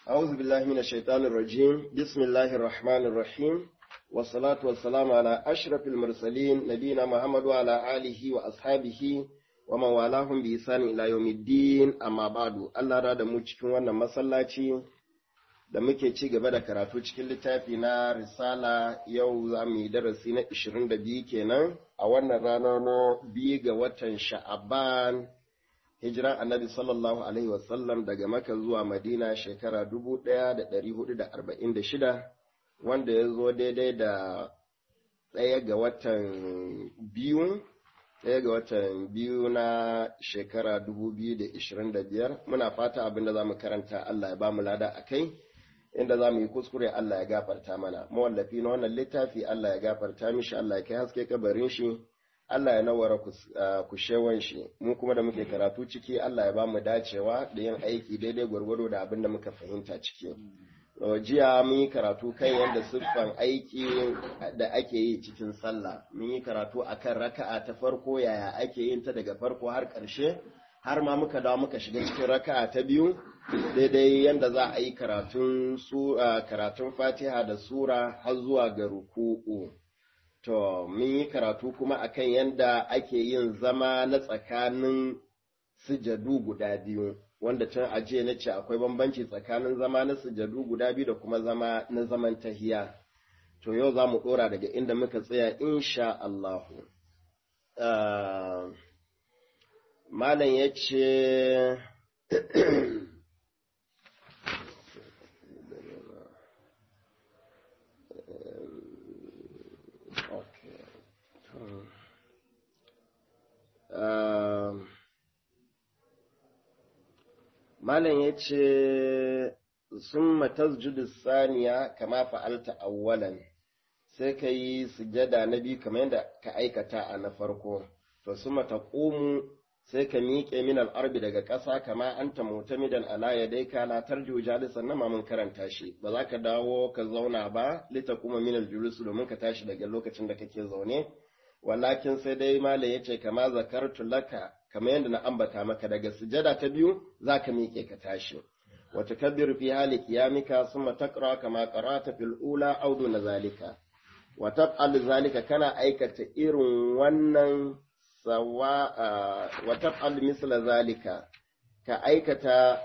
أعوذ بالله من الشيطان الرجيم بسم الله الرحمن الرحيم والصلاة والسلام على أشرف المرسلين نبينا محمد وعلى آله وأصحابه ومن والاهم بإحسان إلى يوم الدين أما بعد الله راد mu cikin wannan masallaci da muke ci gaba da karatu cikin littafi na risala yau za mu yi darasi na 22 kenan a wannan rana na biyu ga watan sha'aban hijiran annabi sallallahu alaihi wasallam daga maka zuwa madina shekara 1446 wanda ya zo daidai da ɗaya ga watan biyu ɗaya ga watan biyu na shekara 2025 muna fata abinda za mu karanta Allah ya ba mu lada a kai inda za mu yi kuskure Allah ya gafarta mana mawallafi na wannan littafi Allah ya gafarta mishi Allah ya kai haske kabarin shi Allah ya nawara kushewan shi mu kuma da muke karatu ciki Allah ya ba mu dacewa da yin aiki daidai gwargwado da abin da muka fahimta ciki jiya mun yi karatu kan yadda siffan aiki da ake yi cikin sallah mun yi karatu akan raka'a ta farko yaya ake yin ta daga farko har ƙarshe har ma muka dawo muka shiga cikin raka'a ta biyu daidai yadda za a yi karatun karatun fatiha da sura har zuwa ga ruku'u to mun yi karatu kuma akan yadda ake yin zama na tsakanin sujadu guda biyu wanda tun ajiye na ce akwai bambanci tsakanin zama na sujadu guda biyu da kuma zama na zaman tahiya to yau za mu ɗora daga inda muka tsaya insha Allahu malam ya ce Malam ya ce, Sun matasjudu saniya kama fa'alta awwalan sai ka yi sujada na biyu kamar yadda ka aikata a na farko, to sun mata ƙomu sai ka miƙe min al'arbi daga ƙasa kama an ta mutamidan ala ya dai ka la tarju jalisan na mamun karanta shi, ba za ka dawo ka zauna ba, lita kuma min aljulusu domin ka tashi daga lokacin da kake zaune. walakin sai dai malam ya ce kama zakartu laka kamar yadda na ambata maka daga sujada ta biyu za ka miƙe ka tashi wata kabir fi hali kiyamika summa taqra kama qara'ta fil ula aw duna zalika wa taf'al zalika kana aikata irin wannan sawa wa taf'al misla zalika ka aikata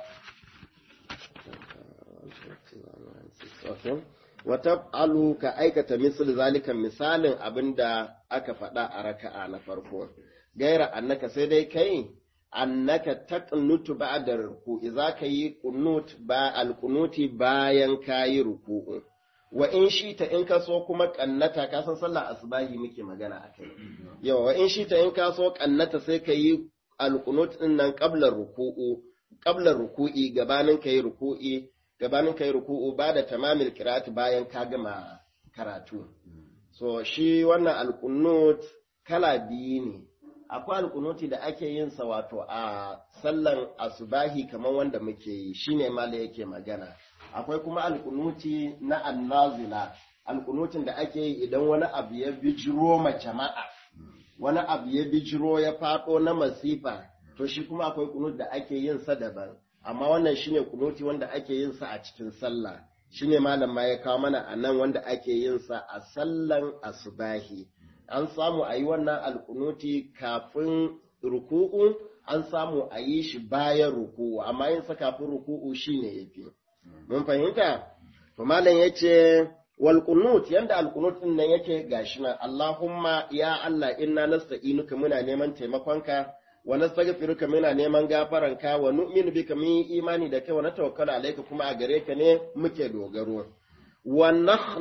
wata alu ka aikata misal zalikan misalin abin da aka faɗa a raka'a na farko gaira annaka sai dai kai annaka taqnutu ba'da ruku'i za ka yi qunut ba alqunuti bayan kayi ruku'u wa in shi ta in ka so kuma kannata ka san sallar asbahi muke magana akai yawa wa in shi ta in ka so kannata sai ka yi alqunut din nan qabla ruku'u qabla ruku'i gabanin kai ruku'i gabanin kai ruku'u ba da tamamil kirati bayan ka gama karatu. So shi wannan alkunut kala biyu ne, akwai alkunuti da ake yin sa wato a sallan asubahi kamar wanda muke yi shi ne mala yake magana. Akwai kuma alkunuti na annazila, alkunutin da ake yi idan wani abu ya bijiro ma jama'a, wani abu ya bijiro ya faɗo na masifa, to shi kuma akwai kunut da ake yin sa daban. amma wannan shine kunuti wanda ake yin sa a cikin sallah shine malam ma ya kawo mana a nan wanda ake yin sa a sallan asubahi an samu a yi wannan alkunuti kafin ruku'u an samu a yi shi bayan ruku'u amma yin sa kafin ruku'u shine yafi mun fahimta to malam yace wal qunut yanda al qunut din nan yake gashi nan Allahumma ya Allah inna nasta'inuka muna neman taimakonka wa nastaghfiruka muna neman gafaranka wa nu'minu bika mun yi imani da kai wa natawakkalu alayka kuma a gare ka ne muke dogaro wa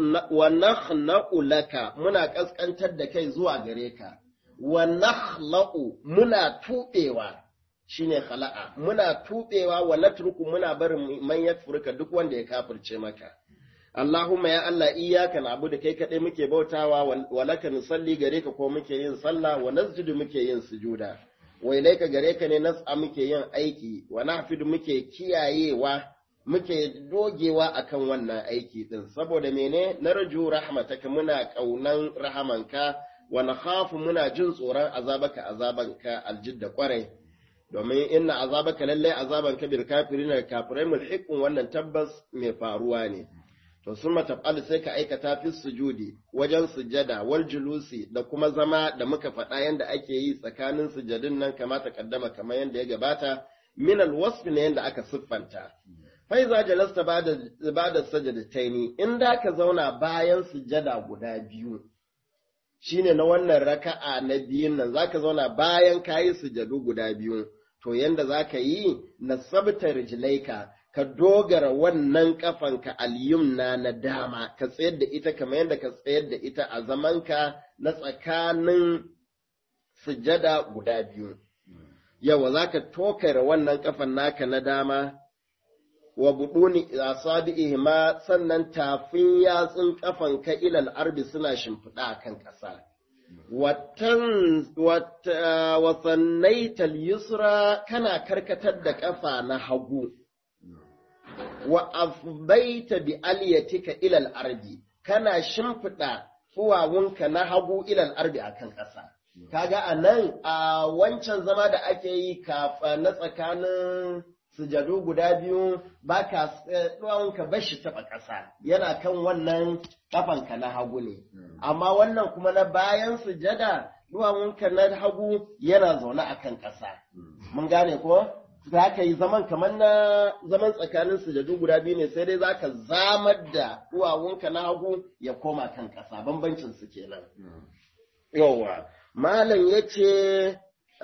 nakhna'u laka muna kaskantar da kai zuwa gare ka wa nakhla'u muna tubewa shine khala'a muna tubewa wa natruku muna barin man yakfurka duk wanda ya kafirce maka Allahumma ya Allah iyyaka na'budu kai kadai muke bautawa wa laka nusalli gare ka ko muke yin sallah wa nasjudu muke yin sujuda wa ilaika gare ka ne nas'a muke yin aiki wa nahfidu muke kiyayewa muke dogewa akan wannan aiki din saboda mene narju rahmataka muna kaunan rahamanka wa nakhafu muna jin tsoron azabaka azabanka aljidda kwarai domin inna azabaka lallai azaban kabir kafirin da kafirai mulhiqun wannan tabbas mai faruwa ne to summa taf'al sai ka aikata fi sujudi wajen sujada wal julusi da kuma zama da muka faɗa yanda ake yi tsakanin sujadin nan kamata kaddama kamar yanda ya gabata min al wasf ne yanda aka siffanta fa iza jalasta ba'da ba'da sajadataini in da ka zauna bayan sujada guda biyu shine na wannan raka'a na biyun nan zaka zauna bayan kayi sujadu guda biyu to yanda zaka yi nasabta rijlaika ka dogara wannan kafanka al-yumna na dama ka tsayar da ita kamar yadda ka tsayar da ita a zamanka na tsakanin sujada guda biyu yawa zaka tokara wannan kafan naka na dama wa buduni asabi'ihima sannan tafin yatsun kafanka ilal arbi suna shimfiɗa kan ƙasa wasannaital yusra kana karkatar da ƙafa na hagu wa afbaita bi aliyatika ilal ardi kana shimfiɗa tsuwawunka na hagu ilal ardi akan ƙasa kaga a nan a wancan zama da ake yi kafa na tsakanin sujadu guda biyu ba ka ka bashi taɓa ƙasa yana kan wannan ƙafanka na hagu ne amma wannan kuma na bayan sujada duwawunka na hagu yana zaune a kan ƙasa mun gane ko za ka yi zaman kamar na zaman tsakanin sujadu guda biyu ne sai dai za ka zamar da duwawunka na hagu ya koma kan ƙasa bambancin su kenan yawwa malam ya ce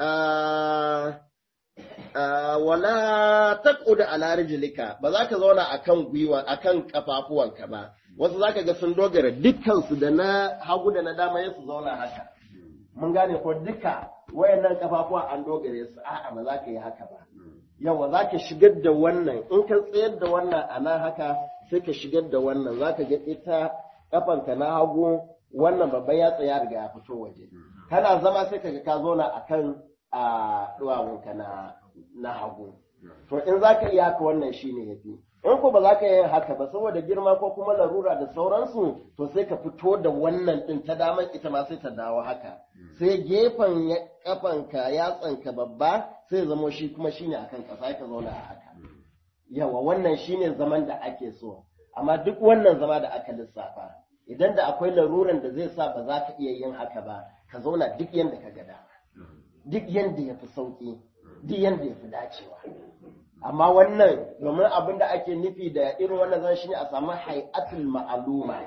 wala taqud ala rijlika ba za ka zauna akan gwiwa akan kafafuwanka ba wasu zaka ga sun dogara dukkan su da na hagu da na dama ya su zauna haka mun gane ko duka wayannan kafafuwa an dogare su a'a ba za ka yi haka ba yawa za ka shigar da wannan in ka tsayar da wannan a nan haka sai ka shigar da wannan za ka ga ita kafanka na hagu wannan babban ya tsaya riga ya fito waje kana zama sai ka ga ka zauna akan a duwawunka na na hagu. To in za ka iya haka wannan shi ne ya fi. In ko ba za ka yi haka ba saboda girma ko kuma larura da sauransu to sai ka fito da wannan ɗin ta daman ita ma sai ta dawo haka. Sai gefen kafanka yatsanka babba sai zamo shi kuma shi ne akan ƙasa ka zauna a haka. Yawa wannan shi ne zaman da ake so. Amma duk wannan zama da aka lissafa. Idan da akwai laruran da zai sa ba za ka iya yin haka ba, ka zauna duk yadda ka ga dama. Duk yadda ya fi sauƙi. duk yadda ya fi dacewa. Amma wannan domin abin da ake nufi da irin wannan zan shi ne a samu hai'atul ma'aluma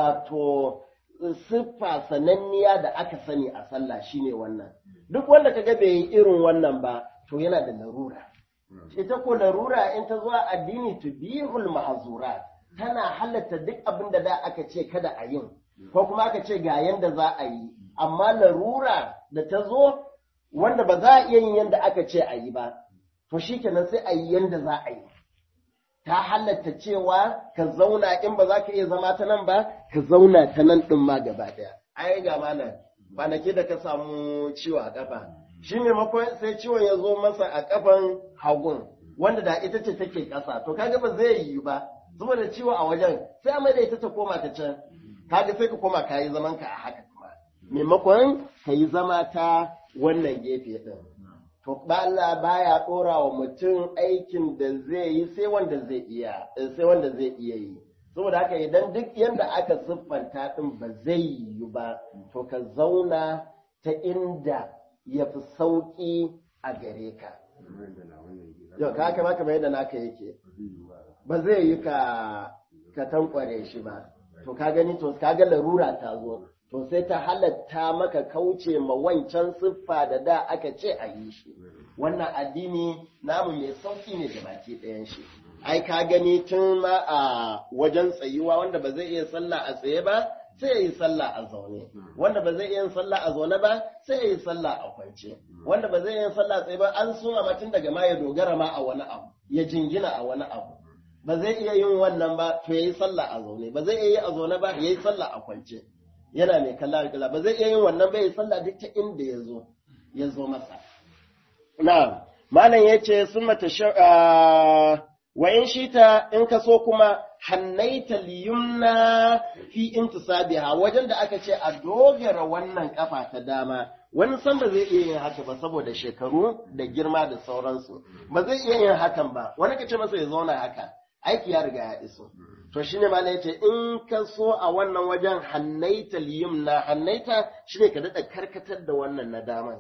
wato siffa sananniya da aka sani a sallah shine wannan. Duk wanda ka ga bai yi irin wannan ba to yana da larura. Ita ko larura in ta zuwa addini tubihul mahzurat tana halatta duk abin da da aka ce kada a yin ko kuma aka ce ga yanda za a yi amma larura da ta zo wanda ba za a iya yin yadda aka ce a yi ba, to shi kenan sai a yi yadda za a yi. Ta halatta cewa ka zauna in ba za ka iya zama ta nan ba, ka zauna ta nan ɗin ma gaba ɗaya. Ai ga mana, kwanaki da ka samu ciwo a ƙafa. Shi maimakon sai ciwon ya zo masa a ƙafan hagun, wanda da ita ce take ƙasa, to kaga ba zai yi ba, saboda ciwo a wajen, sai a mai da ita ta koma ta can. Kaga sai ka koma ka yi zaman ka a haka kuma. Maimakon ka yi zama ta wannan gefe ɗin. To, Allah baya ɗora wa mutum aikin da zai yi sai wanda zai iya, sai wanda zai iya yi. Saboda haka idan duk yadda aka siffanta ɗin ba zai yiwu ba, to ka zauna ta inda ya fi sauƙi a gare ka. Yau, ka haka maka yadda naka yake. Ba zai yi ka ka tankware shi ba. To, ka gani, to, ka ga larura ta zo. to sai ta halatta maka kauce ma wancan siffa da da aka ce a yi shi wannan addini namu mai sauki ne da baki ɗayan shi ai ka gani tun ma a wajen tsayuwa wanda ba zai iya sallah a tsaye ba sai ya yi sallah a zaune wanda ba zai iya sallah a zaune ba sai ya yi sallah a kwance wanda ba zai iya sallah a tsaye ba an suma mutum daga ma ya dogara ma a wani abu ya jingina a wani abu ba zai iya yin wannan ba to ya yi sallah a zaune ba zai iya yi a zaune ba ya yi sallah a kwance yana mai kalla alƙala ba zai iya yin wannan bai sallah duk ta inda ya zo ya zo masa na malam ya ce sun mata wa in shita in ka so kuma hannaita liyumna fi intisabiha wajen da aka ce a dogara wannan kafa ta dama wani san ba zai iya yin haka ba saboda shekaru da girma da sauransu ba zai iya yin hakan ba wani ka ce masa ya zauna haka aiki ya riga ya iso to shine ma na yace in ka so a wannan wajen hannaita liyumna hannaita shine ka dada karkatar da wannan na daman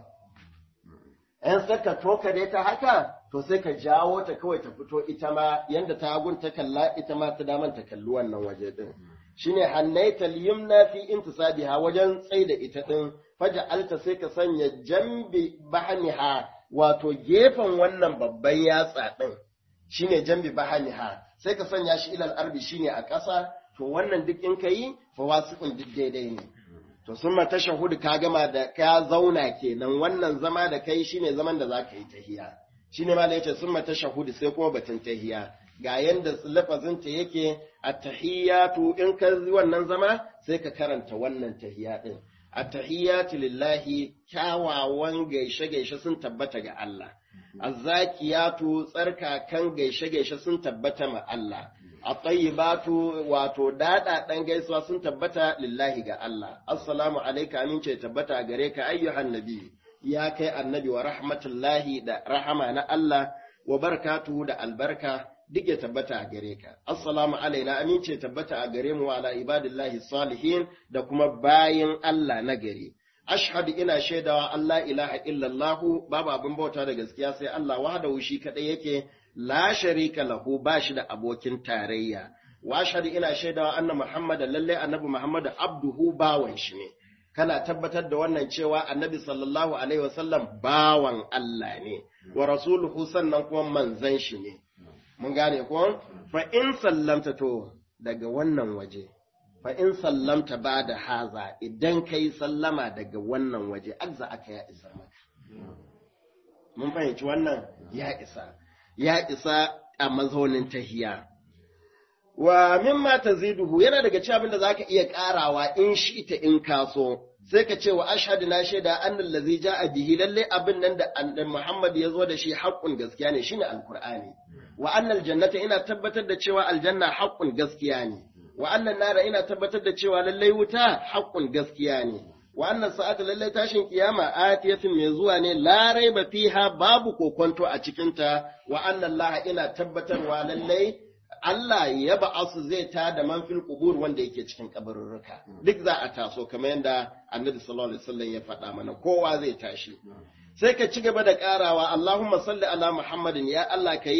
in saka toka dai ta haka to sai ka jawo ta kawai ta fito ita ma yanda ta hagun ta kalla ita ma ta daman ta kalli wannan waje din shine hannaita liyumna fi intisabiha wajen tsaida ita din faja'alta sai ka sanya jambi bahaniha wato gefen wannan babban yatsa din shine jambi bahaniha sai ka sanya shi ilal arbi shine a ƙasa to wannan duk in kai fa wasiqun duk daidai ne to sun ma tashahhud ka gama da ka zauna kenan wannan zama da kai shine zaman da zaka yi tahiya shine ma da yace sun ma tashahhud sai kuma batun tahiya ga yanda lafazin ta yake at-tahiyatu in ka wannan zama sai ka karanta wannan tahiya din at-tahiyatu lillahi kyawawan gaishe-gaishe sun tabbata ga Allah azzakiyatu tsarkakan gaishe-gaishe sun tabbata ma Allah at-tayyibatu wato dada dan gaisuwa sun tabbata lillahi ga Allah assalamu alayka amince tabbata gare ka ayyuhan nabi ya kai annabi wa rahmatullahi da rahama na Allah wa barakatuhu da albarka duk ya tabbata a gare ka. Assalamu alaina amince tabbata a gare mu wa ala ibadillahi salihin da kuma bayin Allah na gari. Ashhadu ina shaidawa Allah ilaha illallahu babu abin bauta da gaskiya sai Allah wahdahu shi kadai yake la sharika lahu ba shi da abokin tarayya. Wa ashhadu ina shaidawa anna Muhammadan lalle annabi Muhammad abduhu bawan shi ne. Kana tabbatar da wannan cewa annabi sallallahu alaihi wasallam bawan Allah ne, wa rasuluhu sannan kuma manzan shi ne. mun gane ko fa in sallamta to daga wannan waje fa in sallamta ba da haza idan kai sallama daga wannan waje azza aka ya isa maka mun fahimci wannan ya isa ya isa a mazaunin tahiya wa mimma taziduhu yana daga cikin abin da zaka iya karawa in shi ita in kaso sai ka ce wa ashhadu na shaida annal ladzi ja'a bihi lalle abin nan da annabi Muhammad ya zo da shi haqqun gaskiya ne shine alqur'ani wa annal jannata ina tabbatar da cewa aljanna haqqun gaskiya ne wa annan nara ina tabbatar da cewa lalle wuta haqqun gaskiya ne wa annan sa'ata lalle tashin kiyama atiyatin mai zuwa ne la raiba fiha babu kokonto a cikin ta wa annan laha ina tabbatarwa lalle Allah ya ba'asu zai ta da man fil qubur wanda yake cikin kabarurruka duk za a taso kamar yadda Annabi sallallahu alaihi wasallam ya faɗa mana kowa zai tashi sai ka ci gaba da ƙarawa Allahumma salli ala Muhammadin ya Allah ka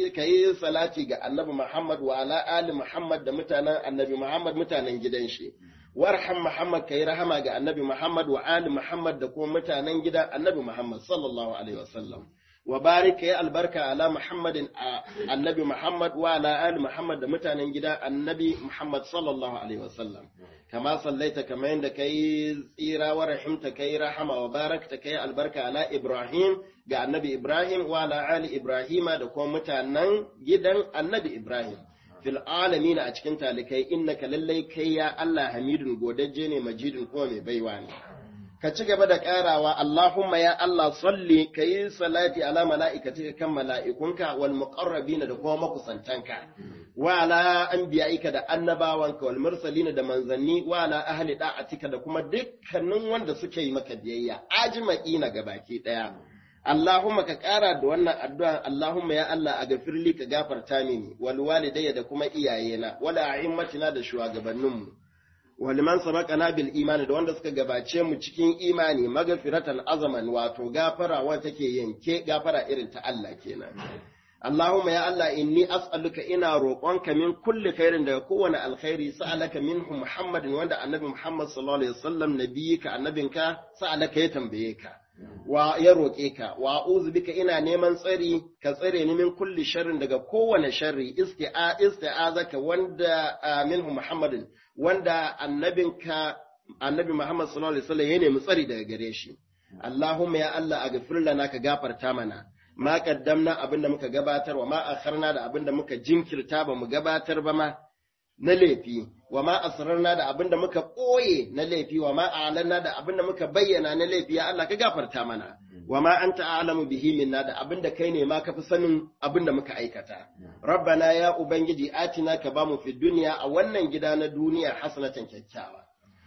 yi salati ga Annabi Muhammad wa ala ali Muhammad da mutanen Annabi Muhammad mutanen gidan shi warham Muhammad ka yi rahama ga Annabi Muhammad wa ali Muhammad da kuma mutanen gidan Annabi Muhammad sallallahu alaihi wasallam wa barik ya albarka ala Muhammadin annabi Muhammad wa ala ali Muhammad da mutanen gida annabi Muhammad sallallahu alaihi wasallam kama sallaita kama yadda kai tsira wa rahimta kai rahama wa barakta kai albarka ala Ibrahim ga annabi Ibrahim wa ala ali Ibrahim da kuma mutanen gidan annabi Ibrahim fil alamin a cikin talikai innaka lallai kai ya Allah hamidun godajje ne majidun kuma mai baiwa ne ka ci gaba da ƙarawa Allahumma ya Allah salli ka yi salati ala mala'ikatika kan mala'ikunka wal muqarrabina da kuma makusantanka wa ala anbiya'ika da annabawanka wal mursalina da manzanni wa ala ahli da'atika da kuma dukkanin wanda suke yi maka biyayya ajma'ina gabaki daya Allahumma ka ƙara da wannan addu'a Allahumma ya Allah a gafirli ka gafarta mini wal walidayya da kuma iyayena wala a'immatina da shugabanninmu waliman sabaqana bil imani da wanda suka gabace mu cikin imani magfiratan azaman wato gafara wanda take yanke gafara irin ta Allah kenan Allahumma ya Allah inni as'aluka ina roƙonka min kulli khairin daga kowane alkhairi sa'alaka minhu Muhammadin wanda annabi Muhammad sallallahu alaihi wasallam nabiyika annabinka sa'alaka ya tambaye ka wa ya roƙe ka wa a'udhu bika ina neman tsari ka tsare ni min kulli sharrin daga kowane sharri isti'a isti'azaka wanda minhu Muhammadin wanda annabinka annabi Muhammad sallallahu alaihi wasallam ya nemi tsari daga gare shi Allahumma ya Allah aghfir lana ka gafarta mana ma qaddamna abinda muka gabatar wa ma akharna da abinda muka jinkirta ba mu gabatar ba ma na laifi wa ma asrarna da abinda muka ɓoye na laifi wa ma a'lanna da abinda muka bayyana na laifi ya Allah ka gafarta mana wa ma anta a'lamu bihi minna da abinda kai ne ma ka fi sanin abinda muka aikata rabbana ya ubangiji atina ka bamu fi duniya a wannan gida na duniya hasanatan kyakkyawa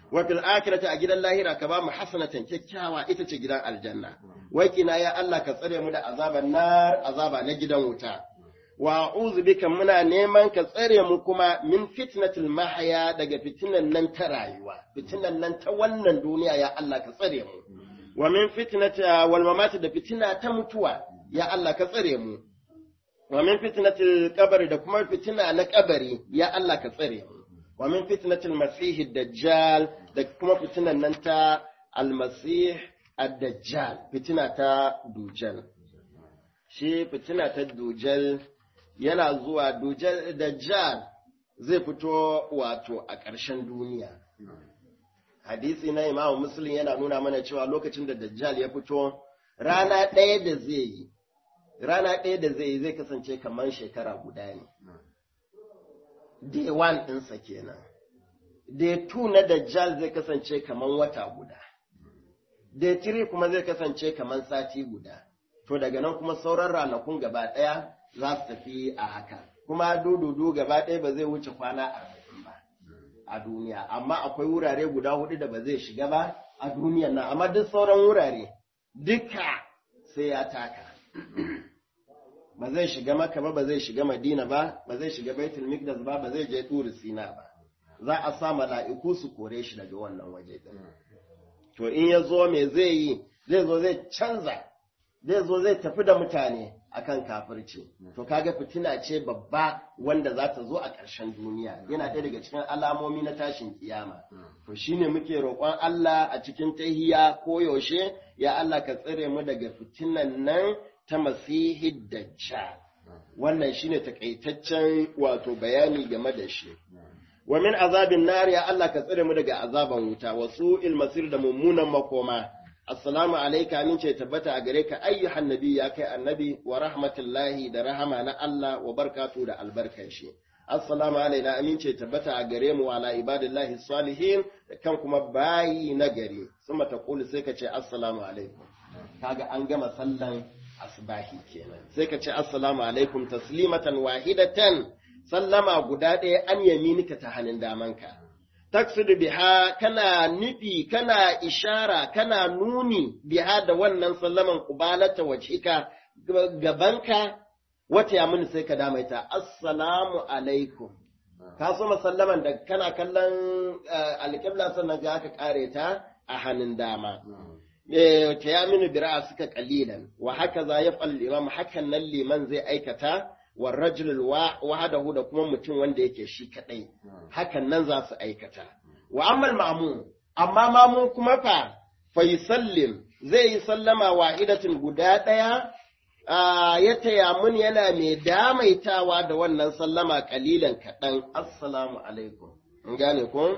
wa fil akhirati a gidan lahira ka ba mu hasanatan kyakkyawa ita ce gidan aljanna wai kina ya Allah ka tsare mu da azaban nar azaba na gidan wuta wa a'udhu bika muna neman ka tsare mu kuma min fitnatil mahya daga fitinan nan ta rayuwa fitinan nan ta wannan duniya ya Allah ka tsare mu wa min fitnati wal mamati da fitina ta mutuwa ya Allah ka tsare mu wa min fitnatil qabri da kuma fitina na kabari ya Allah ka tsare mu wa min fitnatil masih dajjal da kuma fitinan nan ta almasih ad-dajjal fitina ta dujal shi fitina ta dujal yana zuwa dujal dajjal zai fito wato a ƙarshen duniya hadisi na imamu muslim yana nuna mana cewa lokacin da dajjal ya fito rana ɗaya da zai yi rana ɗaya da zai yi zai kasance kamar shekara guda ne day one ɗinsa kenan day two na dajjal zai kasance kamar wata guda day three kuma zai kasance kamar sati guda to daga nan kuma sauran ranakun gaba ɗaya za su tafi a haka kuma dududu gaba ɗaya ba zai wuce kwana arba'in ba a duniya amma akwai wurare guda hudu da ba zai shiga ba a duniyan nan amma duk sauran wurare duka sai ya taka ba zai shiga maka ba ba zai shiga madina ba ba zai shiga baitul mikdas ba ba zai je turi sina ba za a sa mala'iku su kore shi daga wannan waje din to in ya zo me zai yi zai zo zai canza zai zo zai tafi da mutane akan kafirci to kaga fitina ce babba wanda za ta zo a ƙarshen duniya yana ɗaya daga cikin alamomi na tashin kiyama to shine muke roƙon Allah a cikin tahiya ko yaushe ya Allah ka tsare mu daga fitinan nan ta masihi dajjal wannan shine takaitaccen wato bayani game da shi wa min azabin nar ya Allah ka tsare mu daga azaban wuta wa su'il masir da mummunan makoma assalamu alayka amin ce tabbata a gare ka ayyuhan nabi ya kai annabi wa rahmatullahi da rahama na Allah wa barkatu da albarkan shi assalamu alaina amin ce tabbata a gare mu ala ibadillahi salihin da kan kuma bayi na gari suma ta kulu sai ka ce assalamu alaikum kaga an gama sallan asbahi kenan sai ka ce assalamu alaikum taslimatan wahidatan sallama guda ɗaya an yaminika ta hannun damanka taksidu biha kana nufi kana ishara kana nuni biha da wannan sallaman kubalata wajhika gabanka wata ya muni sai ka damaita assalamu alaikum ka so sallaman da kana kallon alƙibla sannan ga aka kare ta a hannun dama ta ya mini bira'a suka kalilan wa haka za ya imam hakan nan liman zai aikata wa rajulul wahadahu da kuma mutum wanda yake shi kadai hakan nan za su aikata wa ammal ma'mum amma mamu kuma fa fa yusallim zai yi sallama wahidatin guda daya ya taya mun yana mai damaitawa da wannan sallama kalilan kaɗan assalamu alaikum in gane ko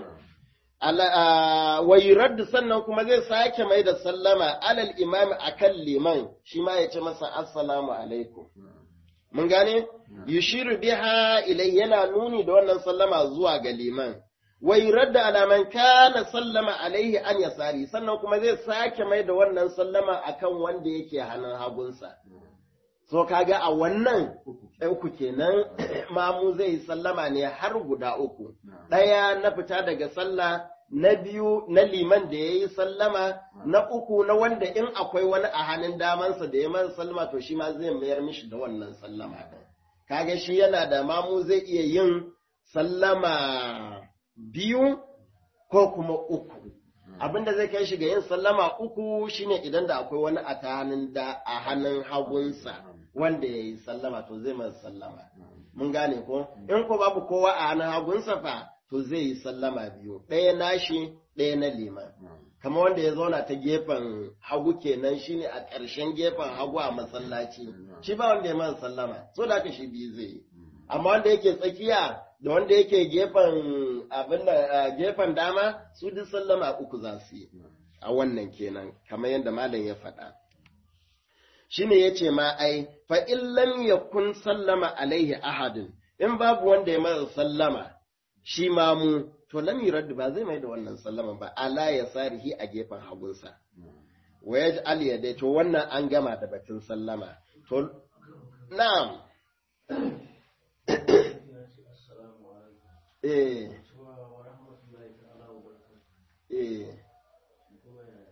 wa yuraddu sannan kuma zai sake mai da sallama alal imami akan liman shi ma ya ce masa assalamu alaikum mun gane yushiru biha ilai yana nuni da wannan sallama zuwa ga liman wa yuraddu ala man kana sallama alaihi an yasari sannan kuma zai sake mai da wannan sallama akan wanda yake hannun hagunsa so kaga a wannan uku kenan mamu zai yi sallama ne har guda uku ɗaya na fita daga sallah na biyu na liman da ya yi sallama na uku na wanda in akwai wani a hannun damansa da ya man sallama to shi ma zai mayar mishi da wannan sallama ɗin kaga shi yana da mamu zai iya yin sallama biyu ko kuma uku abinda zai kai shi ga yin sallama uku shine idan da akwai wani a hannun da a hannun hagunsa wanda ya yi sallama to zai masa sallama mun gane ko in ko babu kowa a hannun hagunsa fa to zai yi sallama biyu ɗaya nashi ɗaya na liman kamar wanda ya zauna ta gefen hagu kenan shine a ƙarshen gefen hagu a masallaci shi ba wanda ya masa sallama so da haka shi biyu zai yi amma wanda yake tsakiya da wanda yake gefen abin da gefen dama su duk sallama uku za su yi a wannan kenan kamar yadda malam ya faɗa shine yace ma ai fa in lam yakun sallama alaihi ahadin in babu wanda ya masa sallama shi ma mu to lam yurad ba zai mai da wannan sallama ba ala ya sarihi a gefen hagunsa wa yaj'al yadai to wannan an gama da batun sallama to na'am eh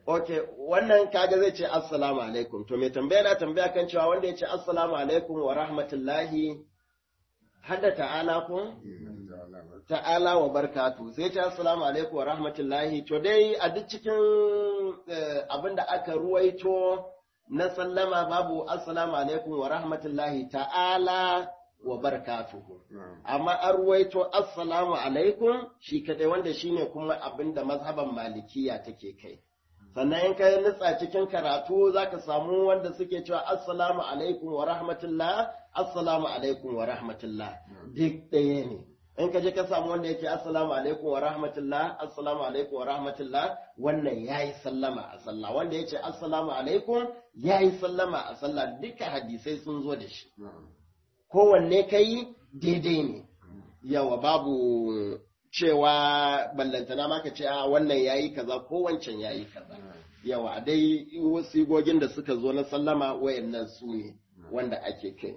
Ok, wannan kaga zai ce assalamu alaikum. To mai tambaya na tambaya kan cewa wanda ya ce assalamu alaikum wa rahmatullahi hadda ta'ala kun? Ta'ala wa barkatu. Sai ce assalamu alaikum wa rahmatullahi. To dai a duk cikin abin da aka ruwaito na sallama babu assalamu alaikum wa rahmatullahi ta'ala wa barakatuhu. Amma an ruwaito assalamu alaikum shi kadai wanda shine kuma abin da mazhaban malikiya take kai. Sannan in ka nutsa cikin karatu za ka samu wanda suke cewa assalamu alaikum wa rahmatullah, assalamu alaikum wa rahmatullah. Duk ɗaya ne. In ka je ka samu wanda yake assalamu alaikum wa rahmatullah, assalamu alaikum wa rahmatullah, wannan ya yi sallama a sallah. Wanda ya ce assalamu alaikum ya yi sallama a sallah duka hadisai sun zo da shi. kowanne ka yi daidai ne yawa babu cewa ballantana maka ce a wannan yayi kaza ko wancan yayi kaza yawa dai sigogin da suka zo na sallama wayannan su ne wanda ake kai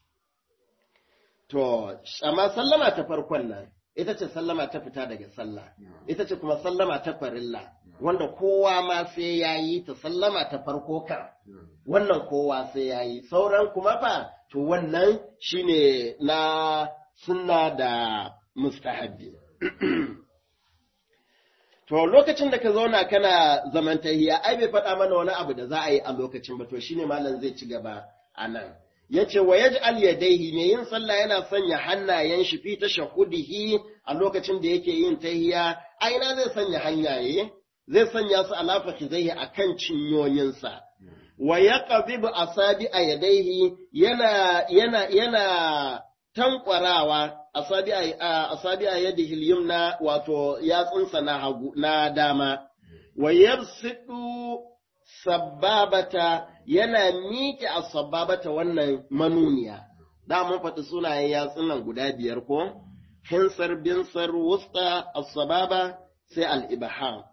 to amma sallama ta farkon nan ita ce sallama ta fita daga sallah ita ce kuma sallama ta farilla wanda kowa ma sai ya yi ta sallama ta farko kan wannan kowa sai ya yi sauran kuma fa to wannan shine na sunna da mustahabbi to lokacin da ka zauna kana zamantahiya ai bai faɗa mana wani abu da za a yi a lokacin ba to shine malam zai ci gaba a nan yace wa yaj'al yadayhi ne yin sallah yana sanya hannayen shi fi tashahudihi a lokacin da yake yin tahiya aina zai sanya hanyaye zai sanya su ala fakhidaihi akan cinyoyinsa wa yaqbibu asabi a yadayhi yana yana yana tankwarawa asabi a asabi a yadihi yumna wato yatsunsa na hagu na dama wa yabsidu sababata yana miƙe a sababata wannan manuniya. Da mun faɗi sunayen yatsun nan guda biyar ko? Hinsar, binsar, wusta, asababa, sai al'ibaham.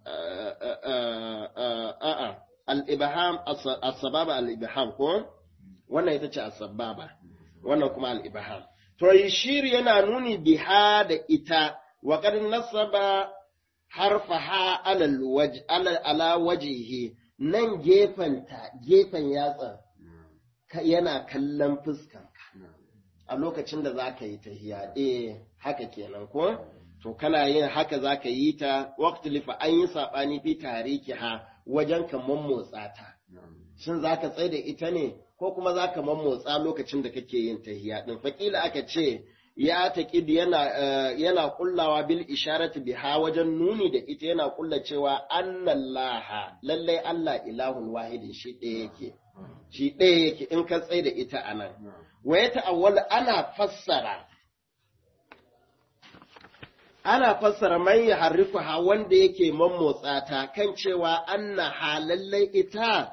A'a, al'ibaham, asababa al'ibaham ko? Wannan ita ce asababa, wannan kuma al'ibaham. To, shiri yana nuni biha da ita, wa nasaba harfaha ala wajihi. nan gefenta gefen yatsa yana kallon fuskanka a lokacin da za ka yi tahiya eh haka kenan ko to kana yin haka za ka yi ta waqtilifa an yi saɓani fi tariki ha wajen ka mammotsa ta shin za ka tsaye da ita ne ko kuma za ka mammotsa lokacin da kake yin tahiya din fakila aka ce ya taƙid yana yana kullawa bil isharati biha wajen nuni da ita yana kulla cewa annallaha lallai Allah ilahun wahidin shi ɗaya yake shi ɗaya yake in ka tsaye da ita anan wa ya ta'awwal ana fassara ana fassara man ya harrifuha wanda yake mammotsa ta kan cewa annaha lallai ita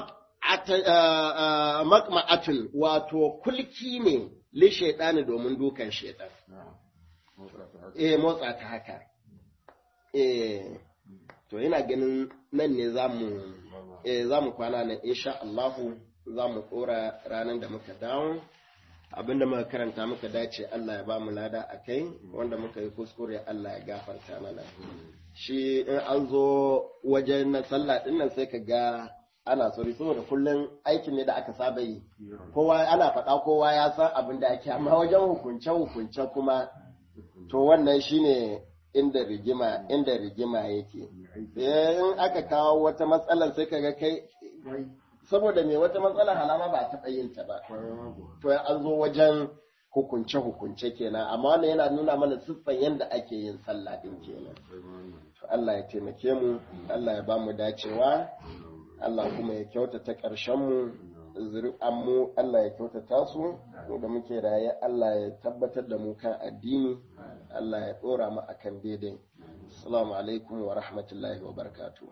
makma'atun wato kulki ne li shaidani domin dukan shaidan. Eh motsa ta haka. Eh to ina ganin nan ne zamu eh zamu kwana nan insha Allahu zamu kora ranar da muka dawo abinda muka karanta muka dace Allah ya ba mu lada a kai wanda muka yi kuskure Allah ya gafarta mana shi in an zo wajen na sallah din nan sai ka ga ana sauri saboda kullum aikin ne da aka saba yi kowa ana faɗa kowa ya san abin da ake amma wajen hukunce hukunce kuma to wannan shine inda rigima inda rigima yake in aka kawo wata matsalar sai kaga kai saboda me wata matsala halama ba taɓa yin ta ba to an zo wajen hukunce hukunce kenan amma wannan yana nuna mana siffan yadda ake yin sallah din kenan Allah ya taimake mu Allah ya ba mu dacewa Allah kuma ya kyautata ƙarshenmu, zuri'anmu Allah ya kyautata su, mu da muke raye Allah ya tabbatar da mu kan addini, Allah ya ɗora mu akan daidai. Assalamu alaikum wa rahmatullahi wa barakatuh.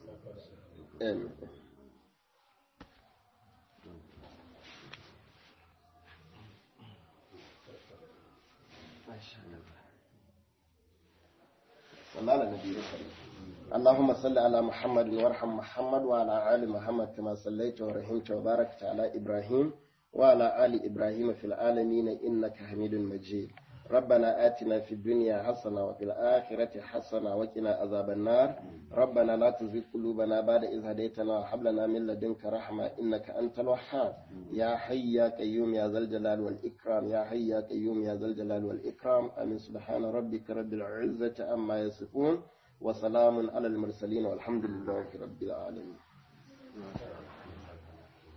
صلى على النبي الكريم اللهم صل على محمد وارحم محمد وعلى آل محمد كما صليت ورحمت وباركت على إبراهيم وعلى آل إبراهيم في العالمين إنك حميد مجيد ربنا آتنا في الدنيا حسنة وفي الآخرة حسنة وقنا عذاب النار ربنا لا تزغ قلوبنا بعد إذ هديتنا وهب لنا من لدنك رحمة إنك أنت الوهاب يا حي يا قيوم يا ذا الجلال والإكرام يا حي يا قيوم يا ذا الجلال والإكرام آمين سبحان ربك رب العزة عما يصفون وسلام على المرسلين والحمد لله رب العالمين